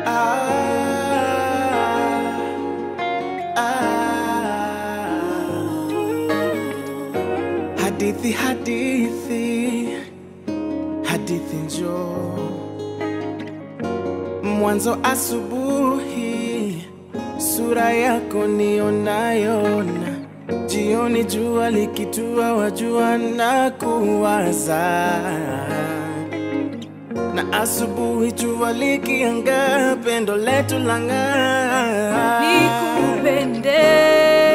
Hadithi, hadithi, hadithi njoo mwanzo asubuhi, sura yako nionayona, jioni jua likitua, wajua na kuwaza, na asubuhi jua likianga, pendo letu lang'aa. nikupende